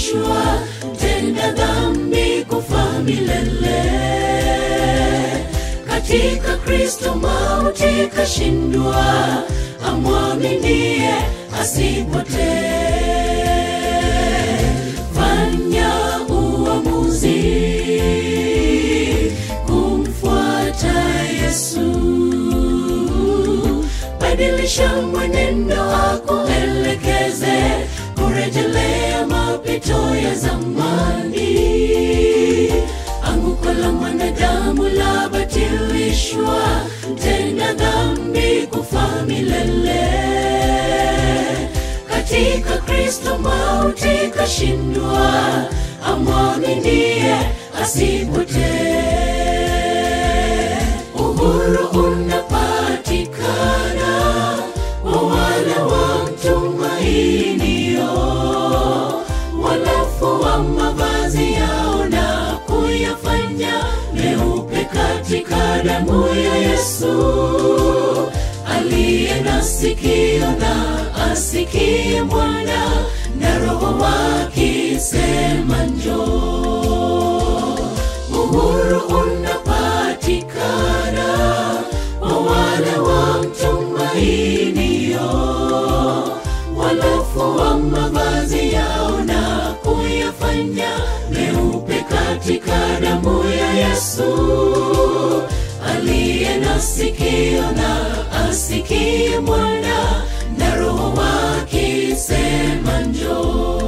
akabatilishwa tenda dhambi kufa milele katika kristo mauti kashindwa amwaminie asipotee fanya uamuzi kumfuata yesu badilisha mwenendo wako elekeze kurejelea mapito ya zamani anguko la mwanadamu la batilishwa tena dhambi kufa milele katika kristo mauti kashindwa amwaminie asipotee uhuru unapatikana wa wale wamtumainio walafua mavazi yao na kuyafanya meupe katika damu ya yesu aliye na sikio na asikie mwana na roho wakisema njoo uhuru unapatikana wa wale wamtumainio walofua mavazi yao na kuyafanya meupe katika damu ya yesu aliye na sikio na asikie mwana na roho wakisema njoo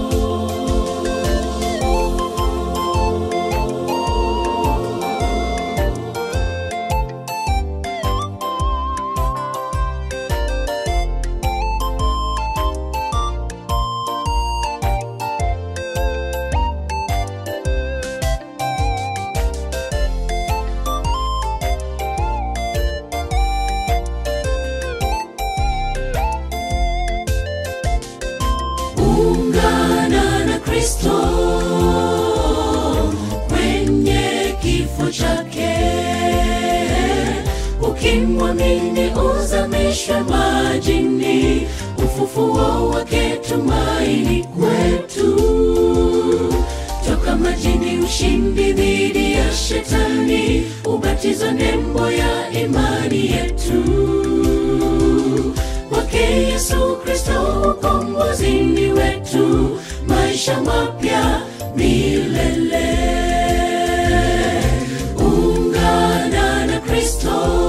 ungana na kristo kwenye kifo chake ukimwamini uzamishwe majini ufufuo wake tumaini kwetu toka majini ushindi dhidi ya shetani ubatizo nembo ya imani yetu kwake yesu kristo ukombozini wetu maisha mapya milele ungana na kristo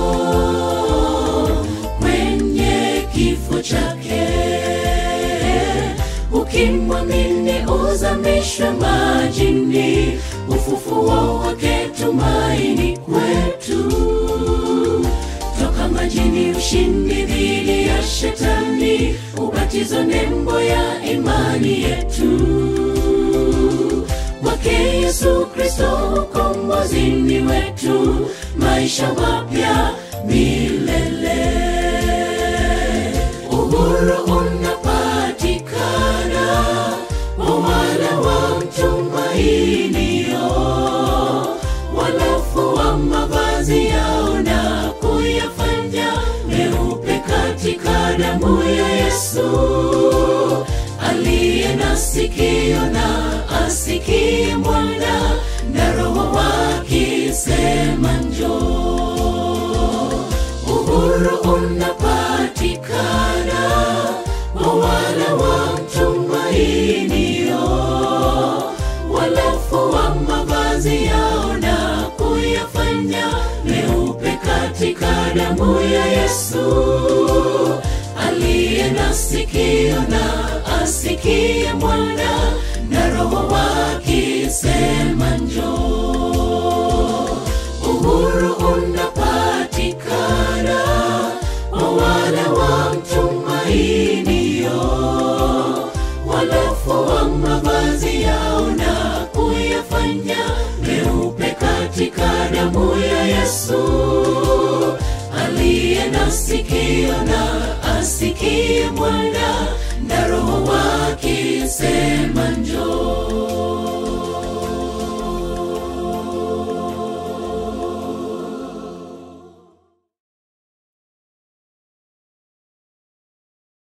kwenye kifo chake ukimwamini uzamishwe majini ufufuo wake tumaini kwetu toka majini ushindi dhidi ya shetani ubatizo nembo ya imani yetu kwake yesu kristo ukombozini wetu maisha mapya milele uhuru unapatikana wa wale wamtumainio walofua mavazi yao na kuyafanya meupe katika damu ya yesu aliye na sikio na asikie mwana na roho wakisema njoo uhuru unapatikana wa wale wamtumainio walofua mavazi yao na kuyafanya meupe katika damu ya yesu aliye na sikio na asikie mwana na roho wakisema njoo uhuru unapatikana wa wale wamtumainio walofua mavazi yao na kuyafanya meupe katika damu ya yesu aliye na sikio na asikie mwana na roho wakisema njoo